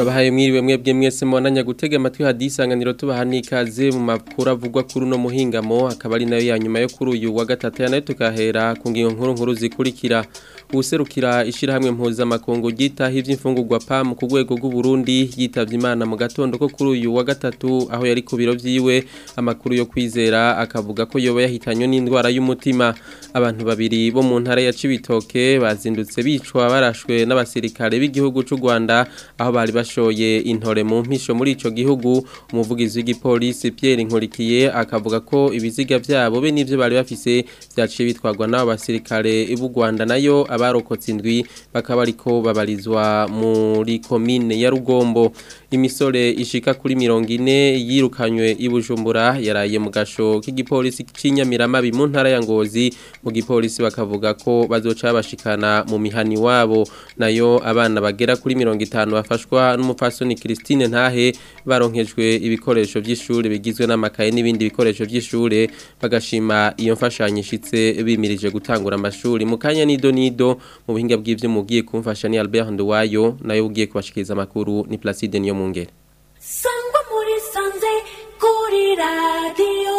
turabahaye mwiriwe mwebwe mwese mubandanya gutega amatwi hadisanganiro tubaha n'ikaze mu makuru avugwa kuri uno muhingamo akaba ari nayo ya nyuma yo kuri uyu wa gatatu nayo tukahera ku ngingo nkuru nkuru zikurikira userukira ishirahamwe mpuzamakungu ryitaho ivy'imfungurwa PAM ku rwego rw'u Burundi yitavye Imana mu gatondo ko kuri uyu wa gatatu aho yari ku biro vyiwe amakuru yo kwizera akavuga ko yoba yahitanywe n'indwara y'umutima abantu babiri bo mu ntara ya Cibitoke bazindutse bicwa barashwe n'abasirikare b'igihugu c'u Rwanda aho bari bashoye intore mu mpisho muri ico gihugu umuvugizi w'igipolisi Pierre Nkurikiye akavuga ko ibiziga vyabo be n'ivyo bari bafise vyaciye bitwarwa n'abo basirikare b'u Rwanda nayo abarokotse indwi bakaba ariko babarizwa muri komine ya Rugombo imisore ishika kuri mirongo ine yirukanywe i Bujumbura yaraye mu gasho k'igipolisi c'inyamiramabi mu ntara ya Ngozi mu gipolisi bakavuga ko bazoca bashikana mu mihani wabo nayo abana bagera kuri mirongo itanu bafashwa n'umupfasoni Christine Ntahe baronkejwe ibikoresho vy'ishure bigizwe n'amakaye n'ibindi bikoresho vy'ishure bagashima iyo mfashanyo ishitse bimirije gutangura amashuri mu kanya nido nido mu buhinga bw'ivyo mugiye kumfasha ni Albert Nduwayo nayo ugiye kubashikiriza amakuru ni Placide niyo mungere sangwa muri sanze kuri radio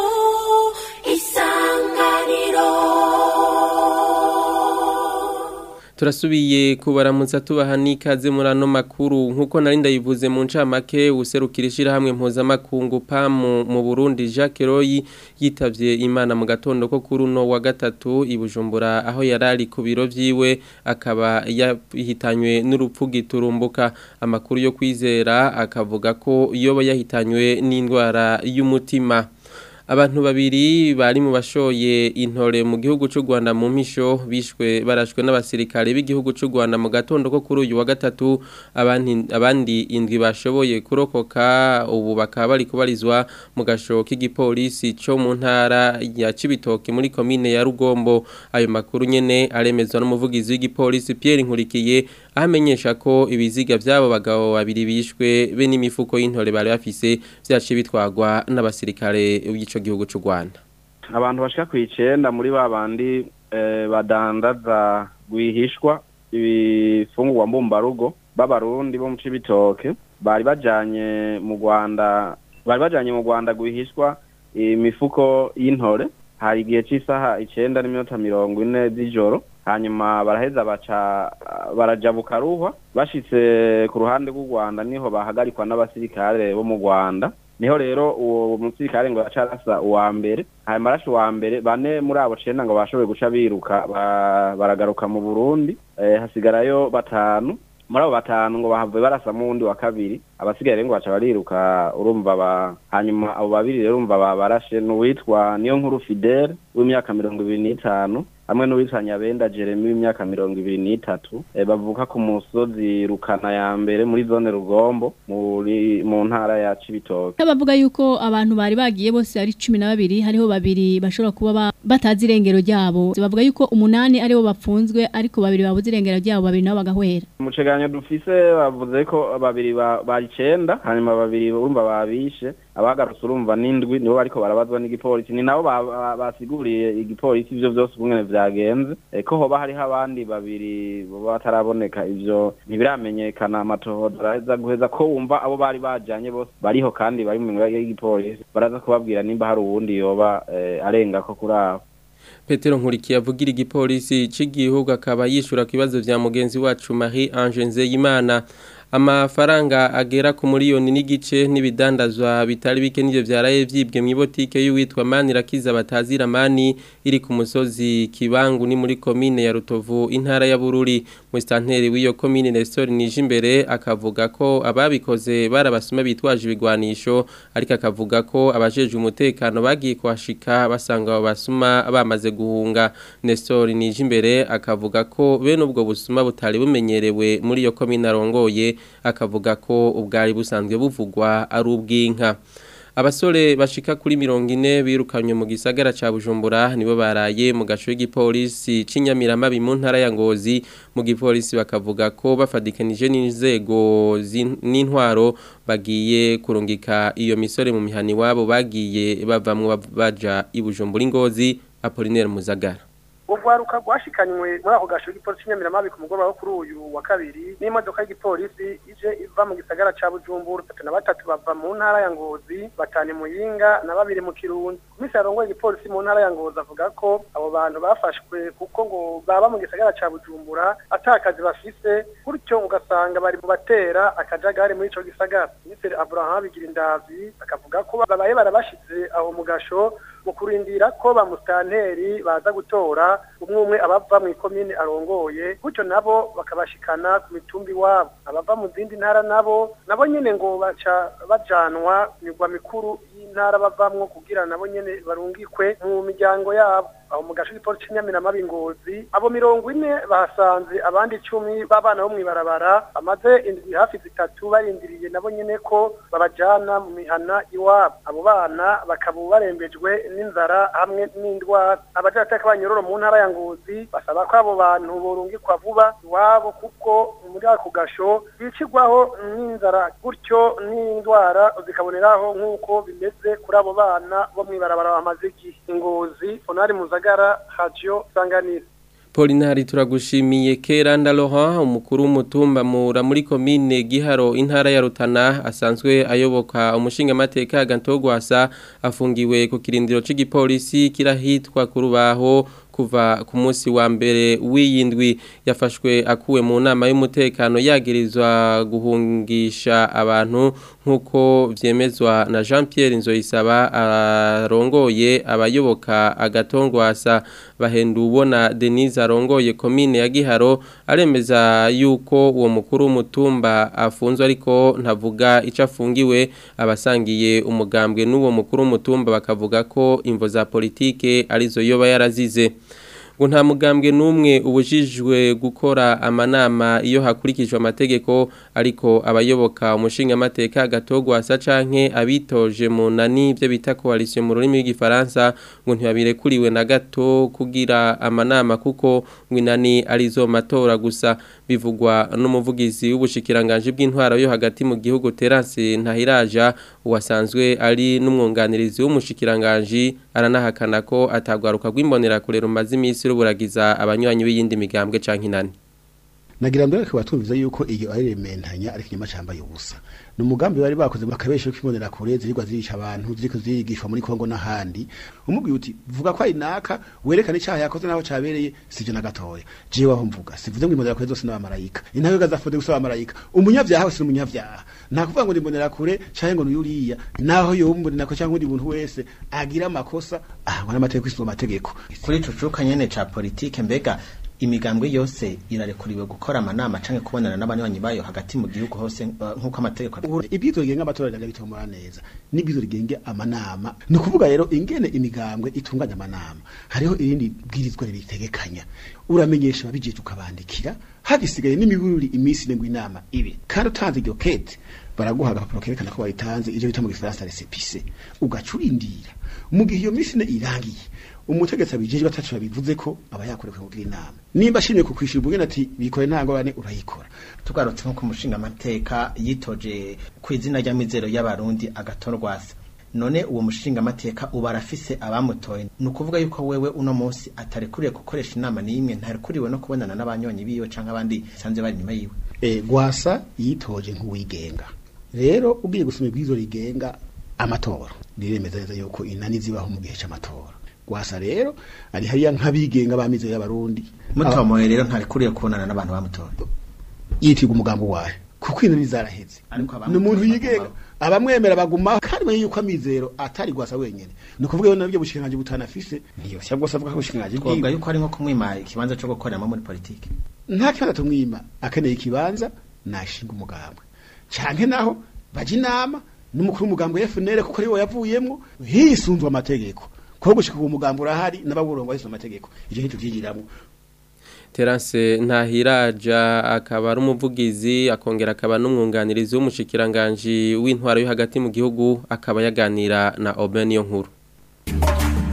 isanganiro turasubiye kubaramutsa tubaha n'ikaze muri ano makuru nk'uko nari ndayivuze mu ncamake userukira ishirahamwe mpuzamakungu PAM mu Burundi Jacques Roy yitavye Imana mu gatondo ko kuri uno wa gatatu i Bujumbura aho yarari ku biro vyiwe akaba yahitanywe n'urupfu giturumbuka amakuru yo kwizera akavuga ko yoba yahitanywe n'indwara y'umutima abantu babiri bari mu bashoye intore mu gihugu cy'u Rwanda mu mpisho bishwe barashwe n'abasirikare b'igihugu cy'u Rwanda mu gatondo ko kuri uyu wa gatatu abandi abandi indwi bashoboye kurokoka ubu bakaba bari kubarizwa mu gasho k'igipolisi cyo mu ntara ya Cibitoke muri komine ya Rugombo ayo makuru nyene aremezwa n'umuvugizi w'igipolisi Pierre Nkurikiye ahamenyesha ko ibiziga byabo bagabo babiri bishwe be n'imifuko y'intore bari bafise vyaciye bitwagwa n'abasirikare b'ico gihugu cy'u Rwanda abantu bashika ku icenda muri ba bandi badandaza rwihishwa ibifungurwa mbumbarugo b'abarundi bo mu cibitoke bari bajanye mu Rwanda bari bajanye mu Rwanda rwihishwa imifuko y'intore hari igihe c'isaha icenda n'iminota mirongo ine z'ijoro hanyuma baraheza baca barajabuka ruhwa bashitse ku ruhande rw'u Rwanda niho bahagarikwa n'abasirikare bo mu Rwanda niho rero uwo musirikare ngo yacarasa uwa mbere hanyuma arashe uwa mbere bane muri abo cenda ngo bashoboye guca biruka baragaruka mu Burundi hasigarayo batanu muri abo batanu ngo bahavuye barasamo uwundi wa kabiri abasigaye rero ngo baca bariruka urumva ba hanyuma abo babiri rero urumva babarashe n'uwitwa niyo nkuru Fidele w'imyaka mirongo ibiri n'itanu hamwe n'uwitwa Nyabenda Jeremy w'imyaka mirongo ibiri n'itatu bavuka ku musozi rukana ya mbere muri zone Rugombo muri mu ntara ya Cibitoke bavuga yuko abantu bari bagiye bose ari cumi na babiri hariho babiri bashobora kuba batazi irengero ryabo bavuga yuko umunani aribo bapfunzwe ariko babiri babuze irengero ryabo babiri nabo bagahwera mu cegeranyo dufise bavuze ko babiri bari icenda hanyuma babiri urumva babishe abagarutse urumva n'indwi nibo bariko barabazwa n'igipolisi ni nabo basiguriye igipolisi ivyo vyose ukungene vyagenze ko hoba hariho abandi babiri bataraboneka ivyo ntibiramenyekana amatohoza araheza guheza ko wumva abo bari bajanye bose bariho kandi bari mu minwe y'igipolisi baraza kubabwira nimba hari uwundi yoba arengako kuri abo Petero Nkurikiye avugira igipolisi c'igihugu akaba yishura ku bibazo vya mugenzi wacu Marie Ange Nzeyimana amafaranga agera ku miliyoni n'igice n'ibidandazwa bitari bike n'ivyo vyaraye vyibwe mu ibotike y'uwitwa Manirakiza batazira mani iri ku musozi Kibangu ni muri komine ya Rutovu intara ya Bururi mu stanteri w'iyo komine Nestor Nijimbere akavuga ko ababikoze barabasuma bitwaje ibigwanisho ariko akavuga ko abajeje umutekano bagiye kwashika basanga abo basuma bamaze guhunga Nestor Nijimbere akavuga ko bene ubwo busuma butari bumenyerewe muri iyo komine arongoye akavuga ko ubwari busanzwe buvugwa ari ubw'inka abasore bashika kuri mirongo ine birukanywe mu gisagara ca Bujumbura nibo baraye mu gaco y'igipolisi c'inyamiramabi mu ntara ya Ngozi mu gipolisi bakavuga ko bafadikanije n'inzego n'intwaro bagiye kurungika iyo misore mu mihani wabo bagiye bavamwe baja i Bujumbura ingozi Apollinaire Muzagara urwaruka rwashikanywe muri ako gasho k'igipolisi cy'inyamiramabi ku mugoroba wo kuri uyu wa kabiri n'imodoka y'igipolisi ije iva mu gisagara ca bujumbura batatu na batatu bava mu ntara ya ngozi batanu muyinga na babiri mu kirundi komisi yarongoye igipolisi mu ntara ya ngozi avuga ko abo bantu bafashwe kuko ngo baba mu gisagara ca bujumbura ata kazi bafise gutyo ugasanga bari mu batera akajagari muri ico gisagara minisitiri abraham bigira indavi akavuga ko babaye barabashize aho mu gasho mu kurindira ko ba musitanteri baza gutora umwe umwe abava mu ikomine arongoye gutyo nabo bakabashikana ku mitumba iwabo abava mu zindi ntara nabo nabo nyene ngo baca bajanwa migwa mikuru y'intara bavamwo kugira nabo nyene barungikwe mu miryango yabo aho mu gace k'ipolisi cy'inyamiramabi ngozi abo mirongo ine bahasanze abandi icumi b'abana bo mw'ibarabara bamaze indwi hafi zitatu barindiriye nabo nyene ko babajana mu mihana iwabo abo bana bakaba barembejwe n'inzara hamwe n'indwara abajateka banyororo mu ntara ya ngozi basaba ko abo bantu borungikwa vuba iwabo kuko muri ako gasho bicirwaho n'inzara gutyo n'indwara zikaboneraho nk'uko bimeze kuri abo bana bo mw'ibarabara bamaze igihe ingozi fonari muzagara radio sanganiro Polinari turagushimiye Keranda Laurent umukuru w'umutumba mura muri komine Giharo intara ya Rutana asanzwe ayoboka umushinga mateka gantogwasa afungiwe ku kirindiro c'igipolisi kirahitwa kurubaho kuva ku munsi wa mbere w'iyindwi yafashwe akuwe mu nama y'umutekano yagirizwa guhungisha abantu nk'uko vyemezwa na Jean Pierre Nzoyisaba arongoye abayoboka agatongwasa bahendu ubona Denise arongoye komine ya Giharo aremeza yuko uwo mukuru w'umutumba afunzwe ariko ntavuga ico afungiwe abasangiye umugambwe n'uwo mukuru w'umutumba bakavuga ko imvo za politike arizo yoba yarazize ngo nta mugambwe n'umwe ubujijwe gukora amanama iyo hakurikijwe amategeko ariko abayoboka umushinga amateka gatogwasa canke abitoje mu nani byo bita coalition mu rurimi rw'igifaransa ngo ntibabirekuriwe na gato kugira amanama kuko ngwinani arizo matora gusa bivugwa n'umuvugizi w'ubushikiranganje bw'intwaro yo hagati mu gihugu Terence Ntahiraja uwasanzwe ari n'umwunganirizi w'umushikiranganje aranahakana ko atagwaruka rw'imbonera kure rumaze imisi ruburagiza abanywanyi b'iyindi migambwe canke inani nagira mbere ko batumviza yuko iyo ari rementanya ariko inyuma cambaye ubusa ni umugambi bari bakoze bakabesha ko imbonera kure zirigwa zirisha abantu ziriko zirigishwa muri Kongo n'ahandi umubwiye uti vuga ko ari naka werekane icyaha yakoze naho cabereye sije na gatoya jewe aho mvuga sivuze ngo imbonera kure zose n'abamarayika intayo gazafode gusaba abamarayika umunyavyaha wese n'umunyavyaha nta kuvuga ngo imbonera kure canke ngo nuyuriya naho yombonera ko canke undi muntu wese agira amakosa ahangwa n'amategeko isoma amategeko kuri ico cuka nyene ca politike mbega imigambwe yose irarekuriwe gukora amanama canke kubonana n'abanywanyi bayo hagati mu gihugu hose uh, nk'uko amategeko ibyizo rigenga amatora riraga bitomora neza n'ibyizo rigenga amanama ni ukuvuga rero ingene imigambwe itunganya amanama hariho irindi bwirizwa ribitegekanya uramenyesha ababijije ukabandikira hagisigaye n'imibururi iminsi ine ngo inama ibe kandi utanze iryo kete baraguha agapapuro kerekana ko wayitanze ivyo bita mu gifaransa resepise ugaca urindira mu gihe iyo minsi ine irangiye umutegetsi abijejwe atacu yabivuze ko aba yakorewe kugira inama nimba ashimye ku kwishura ubugene ati bikore nta ngorane urayikora tugarutse nko ku mushinga amateka yitoje ku izina ry'amizero y'abarundi agatorwasa none uwo mushinga amateka uba arafise abamutoye ni ukuvuga yuko wewe uno munsi atarekuriye gukoresha inama n'imwe ntarekuriwe no kubonana n'abanywanyi biwe canke abandi sanzwe bari inyuma yiwe e, gwasa yitoje nk'uwigenga rero ugiye gusoma ibwizo rigenga amatora riremeza neza yuko inani zibaho mu gihe c'amatora gwasa rero ari hariya nk'abigenga bamize y'abarundi mutomoye rero ntarekuriye kubonana n'abantu bamutoye yitirwa umugambo wayo kuko inani zaraheze ni umuntu yigenga abamwemera bagumaho kandi bamenye yuko amizero atari gwasa wenyene ni ukuvuga yo nabyo bushikiranganje butanafise niyo cyangwa se avuga ko bushikiranganje twavuga yuko ari nko kumwima ikibanza cyo gukoreramo muri politike nta kibanza tumwima akeneye ikibanza nashinga umugambwe canke naho baje inama n'umukuru w'umugambwe FNL kuko ariwe yavuyemwo hisunzwe amategeko ko gushika uwo mugambo urahari n'ababurongo hisunzwe amategeko ivyo nicyo vyigiramwo Terence Ntahiraja akaba ari umuvugizi akongera akaba n'umwunganirizi w'umushikiranganje w'intwaro yo hagati mu gihugu akaba yaganira na Obeniyo nkuru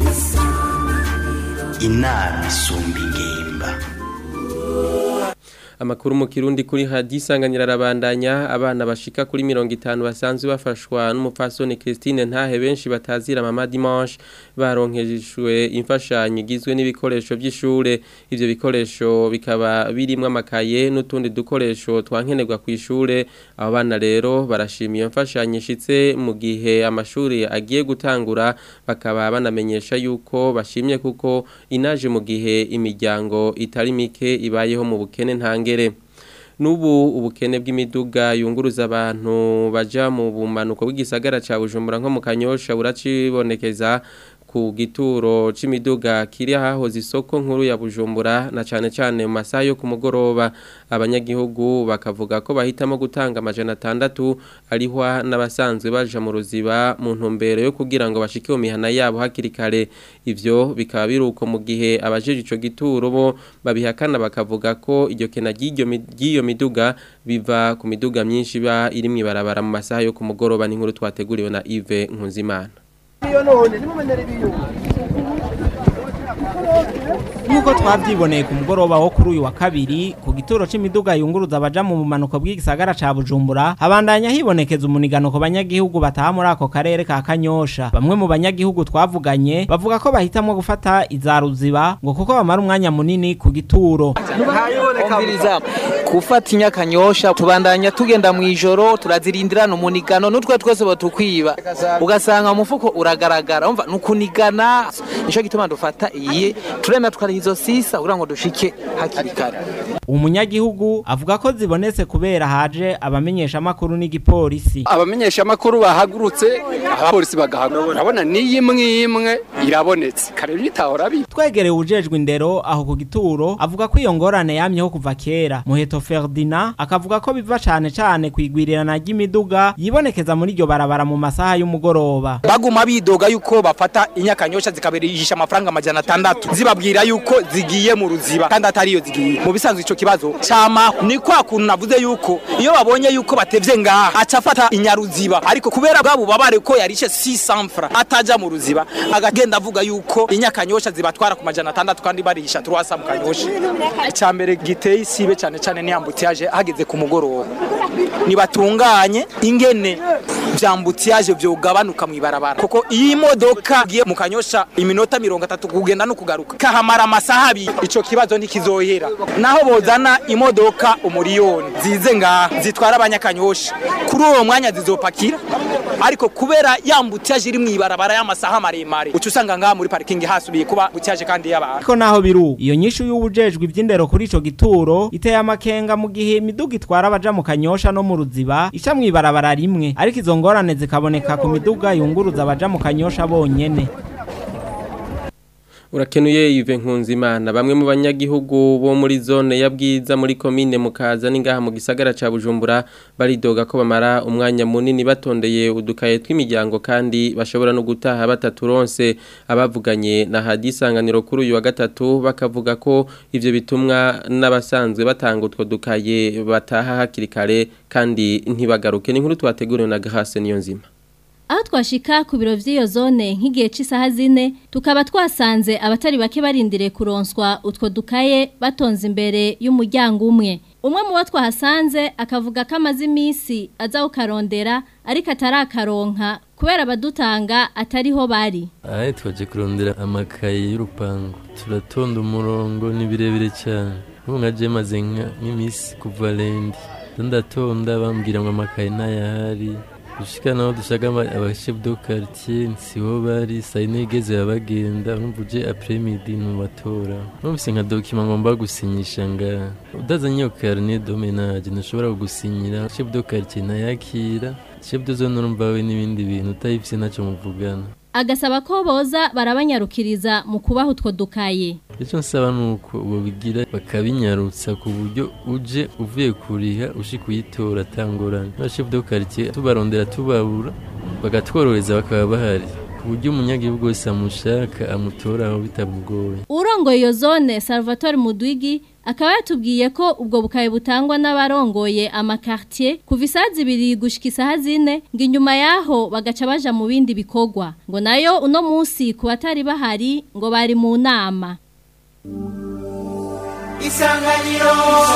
inama isumba ingimba amakuru mu kirundi kuri hadisanganira arabandanya abana bashika kuri 50 basanzwe bafashwa n'umupfasoni Christine ntahe benshi batazira mama dimanche baronkejwe imfashanyo igizwe n'ibikoresho by'ishure ivyo bikoresho bikaba birimo amakaye n'utundi dukoresho twankenerwa ku ishure abo bana rero barashimiye imfashanyo ishitse mu gihe amashuri agiye gutangura bakaba banamenyesha yuko bashimye kuko inaje mu gihe imiryango itari mike ibayeho mu bukene ntangere Nubu ubukene bw'imiduga yunguruza abantu baja mu bumanuko bw'igisagara ca Bujumbura nko mu Kanyosha buracibonekeza ku gituro c'imiduga kiri hahoze isoko nkuru ya Bujumbura na cane cane mu masaha yo ku mugoroba abanyagihugu bakavuga ko bahitamo gutanga amajana atandatu arihwa n'abasanzwe baja mu ruziba mu ntumbero yo kugira ngo bashike mu mihana yabo hakiri kare ivyo bikaba biruko mu gihe abajeje ico gituro bo babihakana bakavuga ko iryo kena ry'iryo mi- ry'iyo miduga biva ku miduga myinshi ba iri mwibarabara mu masaha yo ku mugoroba n'inkuru twateguriwe na Yves Nkunzimana Nk'uko twavyiboneye ku mugoroba wo kuri uyu wa kabiri ku gituro c'imiduga yunguruza abaja mu bumanuko bw'igisagara ca Bujumbura habandanya hibonekeza umunigano ku banyagihugu bataha muri ako karere ka Kanyosha bamwe mu banyagihugu twavuganye bavuga ko bahitamwo gufata iza ruziba ngo kuko bamara umwanya munini ku gituro umviriza gufata inyakanyosha tubandanya tugenda mu ijoro turazirindirana umunigano n'utwe twese batukwiba ugasanga umufuko uragaragara umva nukunigana nico gituma dufata iyi turemera tukariha izo sisa kugira ngo dushike hakiri kare umunyagihugu avuga ko zibonetse kubera haje abamenyesha amakuru n'igipolisi abamenyesha amakuru bahagurutse abapolisi bagahaguruka urabona n'iyi imwe imwe irabonetse kare bitahora bi twegereye ujejwe indero aho ku gituro avuga ko iyo ngorane yamyeho kuva kera muheto Ferdinand akavuga ko biva cane cane kwigwirirana ry'imiduga yibonekeza muri iryo barabara mu masaha y'umugoroba baguma bidoga yuko bafata inyakanyosha zikabirisha amafaranga amajana atandatu zibabwira yuko zigiye mu ruziba kandi atari iyo zigiye mu bisanzwe ico kibazo cama ni kwa kuntu navuze yuko iyo babonye yuko batevye ngaha aca afata inyaruziba ariko kubera bwabo babare ko yarishe 600 francs ataja mu ruziba agagenda avuga yuko inyakanyosha zibatwara ku majana atandatu kandi barisha turwasa mu kanyosha icambere giteye isibe cyane cyane ni ambutiyaje hageze ku mugoroba nibatunganye ingene vyambutiyaje vyogabanuka mwibarabara kuko iyi modoka giye mu kanyosha iminota mirongo atatu kugenda no kugaruka kahamara amasaha abiri ico kibazo ntikizohera naho bozana imodoka umuriyoni zize ngaha zitwara abanyakanyosha kuri uwo mwanya zizopakira ariko kubera yambutiyaje iri mwibarabara y'amasaha maremare uca usanga ngaha muri parikingi hasubiye kuba butiyaje kandi y'abantu ariko naho biru iyo nyishu y'ubujejwe ivy'indero kuri ico gituro iteye amakenga mu gihe imiduga itwara abaja mu kanyosha no mu ruziba ica mwibarabara rimwe ariko izo ngorane zikaboneka ku miduga yunguruza abaja mu kanyosha bonyene Urakenuye Yves Nkunzimana bamwe mu banyagihugu bo muri zone ya Bwiza muri commune mukaza ningaha mu gisagara ca Bujumbura baridoga ko bamara umwanya munini batondeye udukaye tw'imiryango kandi bashobora no gutaha bataturonse abavuganye na hadisanganiro kuri uyu wa gatatu bakavuga ko ivyo bitumwa n'abasanzwe batanga utwo dukaye bataha hakiri kare kandi ntibagaruke ni nkuru twateguriwe na Gahase niyo nzima aho twashika ku biro vy'iyo zone nk'igihe c'isaha zine tukaba twasanze abatari bake barindiriye kuronswa utwo dukaye batonze imbere y'umuryango umwe umwe mu bo twahasanze akavuga ko amaze iminsi aza kukarondera ariko atarakaronka kubera abadutanga atariho bari Ahe twaje kurondera amakaye y'urupangu turatonda umurongo ni birebire cyane ubu nka je maze nka- nk'imisi kuva lendi ndatonda bambwira ngo amakaye ntayahari gushika naho dushaka aba- abachef de quartier siho bari saa yine igeze babagenda urumva uje après midi nubatora numvise nka document ngomba gusinyisha nga udazanye iyo carnet de ménage ntushobora kugusinyira chef de quartier ntayakira chef de zone urumva we n'ibindi bintu utayifise ntacyo muvugana agasaba ko boza barabanyarukiriza mu kubaha utwo dukaye icyo nsaba ni uko babigira bakabinyarutsa ku buryo uje uvuye kuriha ushika uyitora atangorane n'abashefu de quartier tubarondera tubabura bagatworohereza bakaba bahari ku buryo umunyagihugu wese amushaka amutoraho bitamugoye urongoye iyo zone Salvatore Mudwigi akaba yatubwiye ko ubwo bukaye butangwa n'abarongoye amakartier kuva isaha zibiri gushika isaha zine ngo inyuma yaho bagaca baja mu bindi bikorwa ngo nayo uno munsi ku batari bahari ngo bari mu nama isanganiro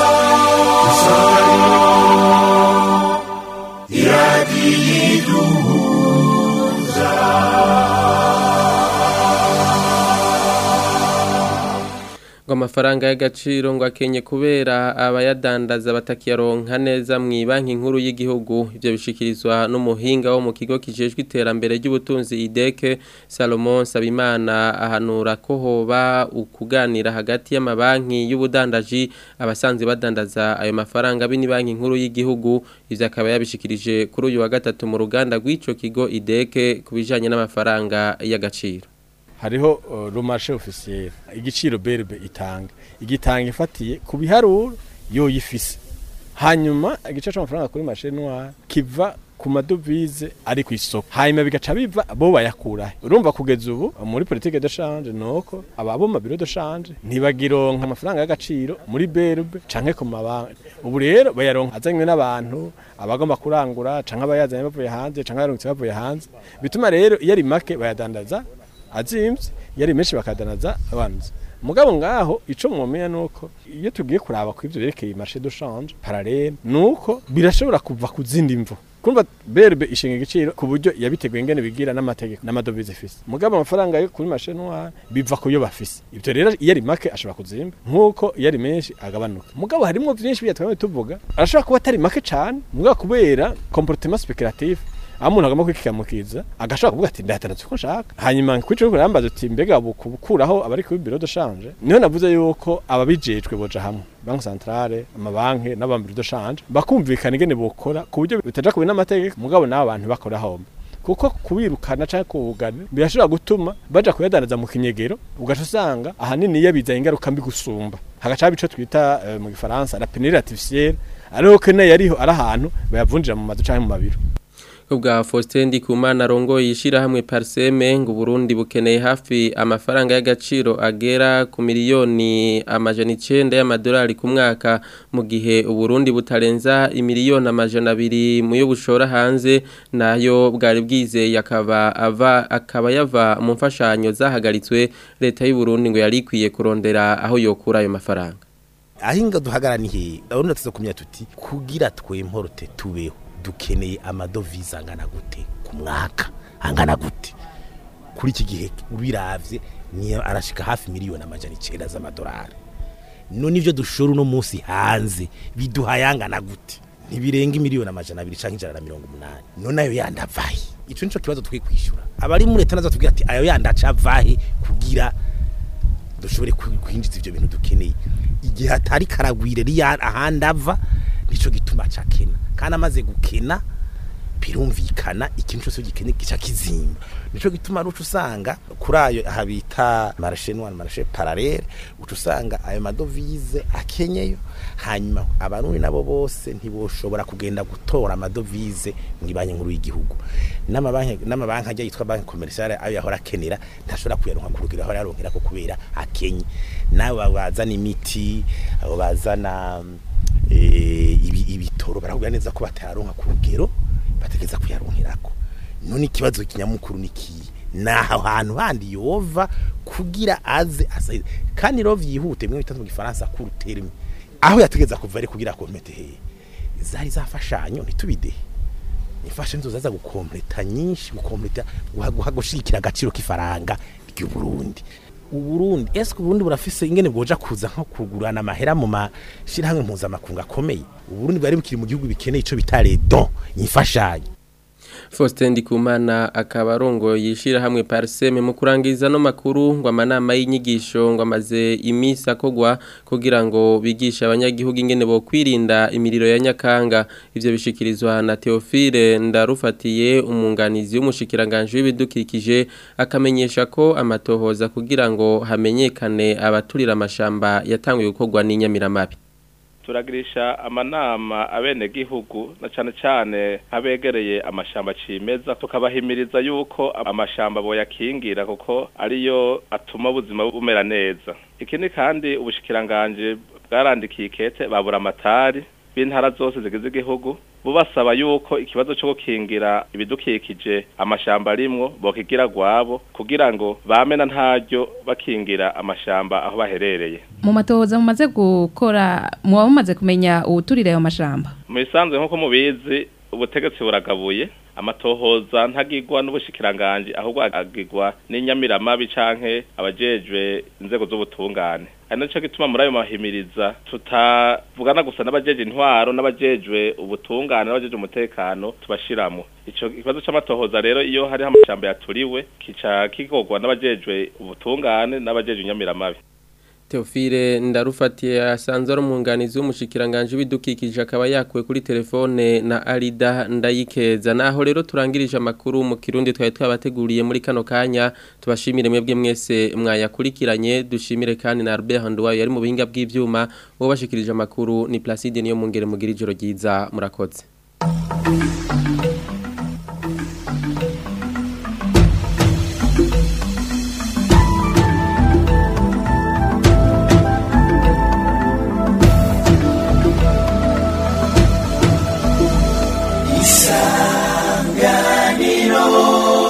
ngo amafaranga y'agaciro ngo akenye kubera abayadandaza batakiyaronka neza mu banki nkuru y'igihugu ibyo bishikirizwa n'umuhinga wo mu kigo kijejwe iterambere ry'ubutunzi ideke Salomon Sabimana ahanura ko hoba ukuganira hagati y'amabanki y'ubudandaji abasanzwe badandaza ayo mafaranga bini banki nkuru y'igihugu ivyo akaba yabishikirije kuri uyu wa gatatu mu ruganda rw'ico kigo ideke kubijanye n'amafaranga y'agaciro hariho uh, rumashe officiel igiciro berbe itanga igitanga ifatiye ku biharuro yo yifise hanyuma igice c'amafaranga kuri marché noir kiva ku madovize ari ku isoko hanyuma bigaca biva bo bayakura urumva kugeza ubu muri politique de change noko ababo mu biro de change ntibagironka amafaranga y'agaciro muri berbe canke ku mabanki ubu rero bayaronka azanywe n'abantu abagomba kurangura canke abayazanye bavuye hanze canke abaruntse bavuye hanze bituma rero iyo ari make bayadandaza azimvye yari menshi bakadanaza abanza mugabo ngaho ico mwomenya nuko iyo tugiye kuraba ku ivyo berekeye marché de change parallèle nuko birashobora kuva ku zindi mvo kumva berbe ishinga igiciro ku buryo yabiteguye ingene bigira n'amategeko n'amadovize ifise mugabo amafaranga yo kuri marché noir biva ku yo bafise ivyo rero iyo ari make ashobora kuzimba nk'uko iyo ari menshi agabanuka mugabo harimwo vyinshi byatwame tuvuga arashobora kuba atari make cane mugabo kubera comportement spéculatif aho umuntu agomba kwikikamukiza agashobora kuvuga ati ndatanatse uko nshaka hanyuma kwica uriko urambaza uti mbega bukuraho abari kuri biro de change niho navuze yuko ababijejwe boja hamwe banki centrale amabanki n'abambiro de change bakumvikana ingene bokora ku buryo bitaja kubi n'amategeko mugabo n'abo bantu bakora homba kuko kubirukana canke kubugana birashobora gutuma baja kuyadanaza mu kinyegero ugaca usanga ahanini iyo bizanye ingaruka mbi gusumba hagaca ico twita uh, mu gifaransa la pénurie artificielle ariho kene yariho ari ahantu bayavunjira mu mazu canke mu mabiro ubwa Faustin Ndikumana rongo yishira hamwe Parseme ngo Burundi bukeneye hafi amafaranga y'agaciro agera ku miliyoni amajana 9 y'amadolari ku mwaka mu gihe Uburundi butarenza imiliyoni amajana 2 mu yo bushora hanze nayo bwari bwize yakaba ava akaba yava mu mfashanyo zahagaritswe leta y'u Burundi ngo yari ikwiye kurondera aho yokura ayo mafaranga ahinga duhagaraniye urabona tuzokumya tuti kugira twemporote tubeho dukeneye amadovize angana gute ku mwaka angana gute kuri iki gihe ubiravye niyo arashika hafi miliyoni amajana icenda z'amadolari none ivyo dushora uno munsi hanze biduhaye angana gute ntibirenga miliyoni amajana abiri canke ijana na mirongo umunani none ayo yandi avahe ico nico kibazo twe kwishura abari muri leta nazo tubwira ati ayo yandi aca avahe kugira dushobore kwinjiza ivyo bintu dukeneye igihe hatari karagwire riya ahandi ava nico gituma cakena kandi amaze gukena birumvikana ikintu cyose gikene gica kizimba nico gituma rucu usanga kuri ayo habita marché noir marché parallèle ucu usanga ayo madovize akenyeyo hanyuma abarundi nabo bose ntiboshobora kugenda gutora amadovize mu banki nkuru y'igihugu n'amabanki n'amabanki ajya yitwa banki commerciale ayo yahora akenera ntashobora kuyaronka ku rugero ahora yaronkera ko kubera akenye nabo bazana imiti abo bazana ibitoro barakubwira neza ko batayaronka ku rugero bategeza kuyaronkerako none ikibazo kinyamukuru nikiye naho hantu handi yova kugira aze asaide kandi rero vyihute mwe bitatu mu gifaransa ku terme aho yategeza kuva ari kugira komete he zari zafashanyo ntitubidehe ifashe nzo zaza gukompleta nyinshi gukompleta gushikira agaciro k'ifaranga ry'u Burundi uburundi eske uburundi burafise ingene bwoja kuza nko kugurana amahera mu mashirahamwe mpuzamakungu akomeye uburundi bwari bukiri mu gihugu bikeneye ico bita redon imfashanyo Faustin Ndikumana akaba arongo yishira hamwe parseme mu kurangiza no makuru ngo amanama y'inyigisho ngo amaze imisi akogwa kugira ngo bigisha abanyagihugu ingene bo kwirinda imiriro ya nyakanga ivyo bishikirizwa na Theophile ndarufatiye umunganizi w'umushikiranganje w'ibidukikije akamenyesha ko amatohoza kugira ngo hamenyekane abaturira amashamba yatanguye gukorwa n'inyamiramabi turagirisha amanama abenegihugu na cyane cyane abegereye amashamba cimeza tukabahimiriza yuko amashamba boyakingira kuko ariyo atuma ubuzima bumera neza ikindi kandi ubushikiranganje bwarandikiye ikete babura amatari b'intara zose zigize igihugu bo basaba yuko ikibazo cyo gukingira ibidukikije amashamba arimwo bokigira gwabo kugira ngo bamena ntaryo bakingira amashamba aho baherereye mu matohoza mumaze gukora muba mumaze kumenya uwuturira ayo mashamba mu bisanzwe nk'uko mubizi ubutegetsi buragabuye amatohoza ntagirwa n'ubushikiranganje ahubwo agirwa n'inyamiramabi canke abajejwe inzego z'ubutungane ari naco gituma muri ayo mahimiriza tutavugana gusa n'abajeje intwaro n'abajejwe ubutungane n'abajejwe umutekano tubashiramo ico kibazo c'amatohoza rero iyo hariho amashamba yaturiwe kica kigorwa n'abajejwe ubutungane n'abajejwe inyamiramabi Teofile ndarufatiye asanzwe ari umwunganizi w'umushikiranganje w'ibidukikije akaba yakuwe kuri telefone na Arida ndayikeza naho rero turangirije amakuru mu kirundi twari twabateguriye muri kano kanya tubashimire mwebwe mwese mwayakurikiranye dushimire kandi na Albert Handwayo yari mu bihinga bw'ivyuma wo bashikirije amakuru ni Placide niyo mungere mugira ijoro ryiza murakoze isanganiro